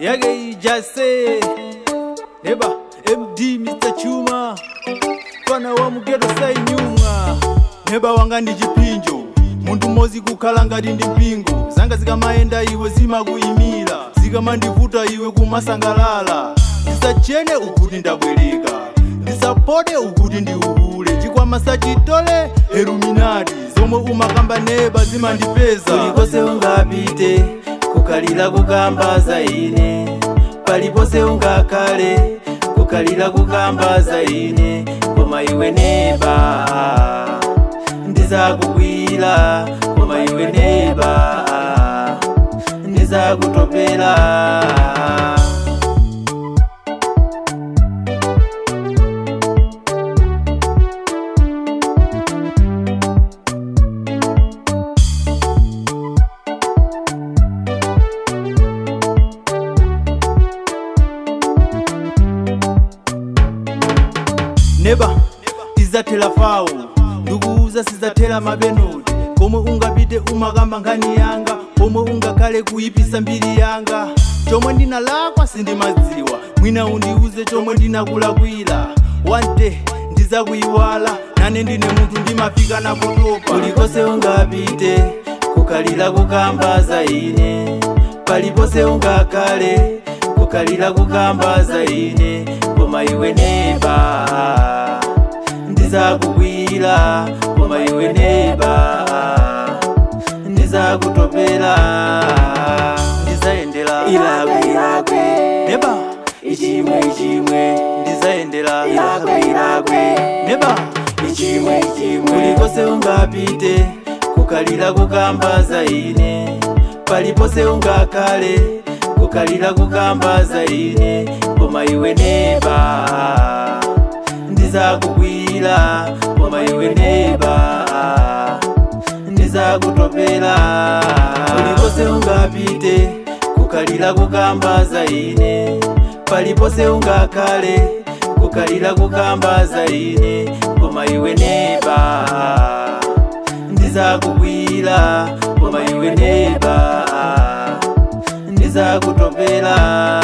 yake ijase neba md mr chuma fana wa mugeto sainyuma neba wanga ndi chipinjo munthu mmodzi kukhala ngati ndi mpingo zanga zikamayenda iwe zimakuyimira zikamandivuta iwe kumasangalala ndisachene ukuti ndabwereka ndisapode ukuti ndiuhule chikwama sachitole heruminati zomwe umakamba neba zimandipeza kulikonse ungapite kukalira kukamba za ine paliponse ungakhale kukalira kukamba za ine koma iwe neba ndizakugwira koma iwe neba ndizakutopera neba tizathera fawo ndikuuza sizathera mabenodi komwe ungapite umakamba nkhani yanga komwe ungakhale kuyipisa mbiri yanga chomwe ndinalakwa sindimadziwa mwina undiuze chomwe ndinakulakwira one day ndizakuyiwala nane ndine munthu ndimafika napotopa kulikonse ungapite kukalira kukamba za ine paliponse ungakhale kukalira kukamba za ine koma iwe neba ndizakugwira koma iwe neba ndizakutopera ndizayendera ilakwe ilakwe neba ichimwe ichimwe ndizayendera ilakwe ilakwe neba ichimwe ichimwe kulikonse ungapite kukalira kukamba za ine paliponse ungakhale kukalira kukamba za ine koma iwe neba ndizakugwira koma iwe neba ndizakutopera kulikonse ungapite kukalira kukamba za ine paliponse ungakhale kukalira kukamba za ine koma iwe neba ndizakugwira koma iwe neba ndizakutopera